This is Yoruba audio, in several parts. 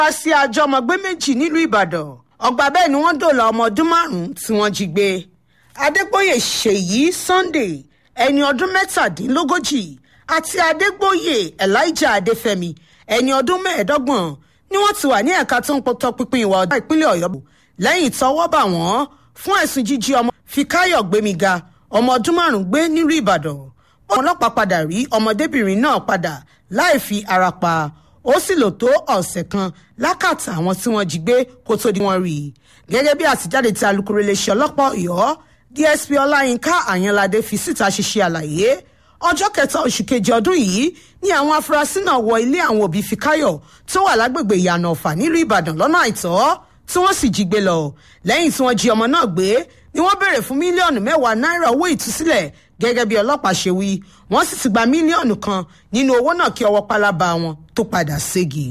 wá sí àjọmọ̀gbé méjì nílùú ìbàdàn ọgbà bẹ́ẹ̀ ni wọ́n dòòlà ọmọ ọdún márùn-ún tí wọ́n jí gbé adégbòye ṣèyí sunday ẹni ọdún mẹ́tàdínlógójì àti adégbòye elijah adéfẹ́mi ẹni ọdún mẹ́ẹ̀ẹ́dọ́gbọ̀n ni wọ́n ti wà ní ẹ̀ka tó ń tọpinpin ìwà ọ̀daràn ìpínlẹ̀ ọ̀yọ́ lẹ́yìn tọ́wọ́ bà wọ́n fún ẹ̀sùn jíjí ọmọ fíkáyọ̀ gbémiga ọmọ ọdún márùn-ún gbé nílùú ìbàdàn àwọn ọlọ́pàá padà rí ọmọdébìnrin náà padà láì fi ara pa ó sì lò tó ọ̀sẹ̀ kan lákàtà àwọn tí wọ́n jí gbé kó tó di wọ́n rí i gẹ́gẹ́ bí àtijáde tí alūkkóró iléeṣẹ́ ọlọ́pàá ọ̀yọ́ dsp ọláyínká àyànládé fi síta ṣiṣẹ́ àlàyé ọjọ́ kẹta oṣù kejì ọdún yìí ni àwọn afurasí náà wọ ilé àwọn òbí fíkáyọ̀ tó wà lágbègbè ìyànà ọ̀fà nílùú ìbàdàn lọ́nà àìtọ́ tí wọ́n sì jí gbé lọ lẹ́yìn tí wọ́n jí ọmọ náà gbé ni wọ́n béèrè fún mílíọ̀nù mẹ́wàá náírà owó ìtúsílẹ̀ gẹ́gẹ́ bí ọlọ́pàá ṣe wí wọ́n sì ti gba mílíọ̀nù kan nínú owó náà kí ọwọ́ pálábá wọn tó padà ségi.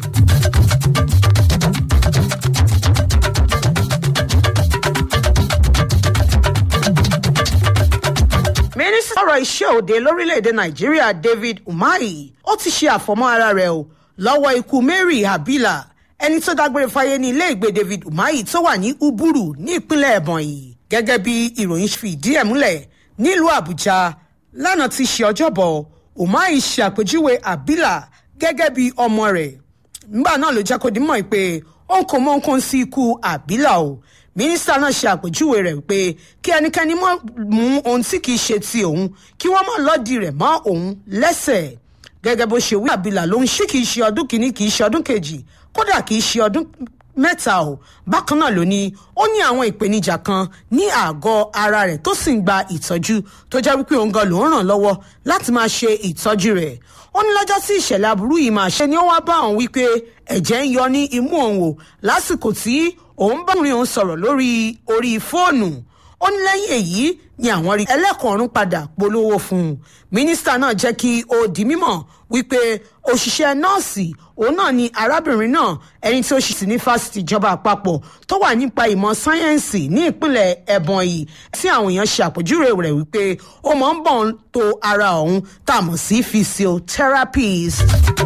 mínísítà ọ̀rọ̀ iṣẹ́ òde lórílẹ̀‐èdè nàìjíríà david umahi ó ti ṣe àfọ̀mọ́ ara rẹ̀ o lọ́wọ́ ikú mary habila ẹni tó dágbére fáyé ní ilé ìgbé david umahi tó wà ní uburu ní ìpínlẹ̀ ebonyi gẹ́gẹ́ bí ìròyìn fi ìdí ẹ̀ múlẹ̀ nílùú àbújá lánàá ti ṣe ọjọ́bọ̀ umahi ṣe àpèjúwe habila gẹ́gẹ́ bí ọmọ rẹ̀ nígbà náà ló jẹ́ kó di mọ̀ pé òun kò mọ nǹkan sí ikú habila o mínísítà náà ṣe àpèjúwe rẹ̀ pé kí ẹnikẹ́ni mọ́ mú ohun tí kìí ṣe ti òun kí wọ́n mọ̀ lọ́ọ̀dì rẹ̀ mọ́ òun lẹ́sẹ̀ gẹ́gẹ́ bó ṣe wí àbílà ló ń ṣí kìí ṣe ọdún kìíní kìí ṣe ọdún kejì kódà kìí ṣe ọdún mẹ́ta o bákan náà ló ní ó ní àwọn ìpèníjà kan ní àgọ́ ara rẹ̀ tó sì ń gba ìtọ́jú tó jẹ́ wípé òun gan ló ń ràn lọ́wọ́ láti máa ṣe ìtọ́jú rẹ̀ ó ní lọ́jọ́ tí ìṣẹ̀lẹ̀ aburú yìí máa ṣe ni ó wá bá òun wípé ẹ̀jẹ̀ ń yọ ní imú òun o lásìkò tí òun bá òun sọ̀rọ̀ lórí orí fóònù ó ní lẹ́yìn èyí ni àwọn rí ẹlẹ́kọ̀ọ́rún padà polówó fún un mínísítà náà jẹ́ kí ó di mímọ̀ wípé òṣìṣẹ́ nọ́ọ̀sì òun náà ni arábìnrin náà ẹni tí ó ṣì sí ní fásitì ìjọba àpapọ̀ tó wà nípa ìmọ̀ sáyẹ́ǹsì ní ìpínlẹ̀ ẹ̀bọ̀nyì tí àwọn èèyàn ṣe àpèjúwe rẹ̀ wípé ó máa ń bọ̀ ń to ara òun tá a mọ̀ sí physiotherapist.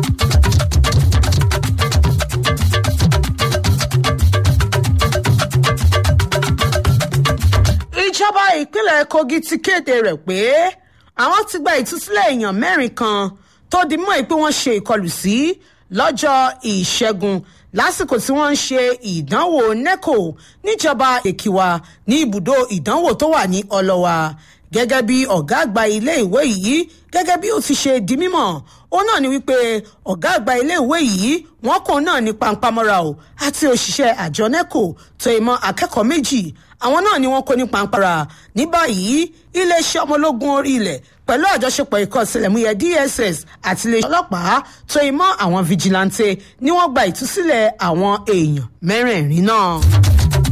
ìjọba ìpínlẹ̀ kogi ti kéde rẹ̀ pé àwọn ti gba ìtúsílẹ̀ èèyàn mẹ́rin kan tó di mọ́ pé wọ́n ṣe ìkọlù sí lọ́jọ́ ìṣẹ́gun lásìkò tí wọ́n ń ṣe ìdánwò neco níjọba èkìwà ní ibùdó ìdánwò tó wà ní ọlọ́wà gẹ́gẹ́ bí ọ̀gá àgbà ilé ìwé yìí gẹ́gẹ́ bí ó ti ṣe di mímọ̀ ó náà ni wípé ọ̀gá àgbà ilé ìwé yìí wọ́n kàn náà ní pampamọ́ra o àti òṣìṣẹ́ àjọ neco tó ìmọ̀ akẹ́kọ̀ọ́ méjì àwọn náà ni wọ́n kó ní pampara ní báyìí iléeṣẹ́ ọmọlógún orí ilẹ̀ pẹ̀lú àjọṣepọ̀ ikọ̀ ìsìlẹ̀múyẹ dss àti iléeṣẹ́ ọlọ́pàá tó ìmọ̀ àwọn fijilantè ni wọ́n gba ìtúsílẹ̀ àwọn èèyàn mẹ́rẹ̀ẹ̀rin náà.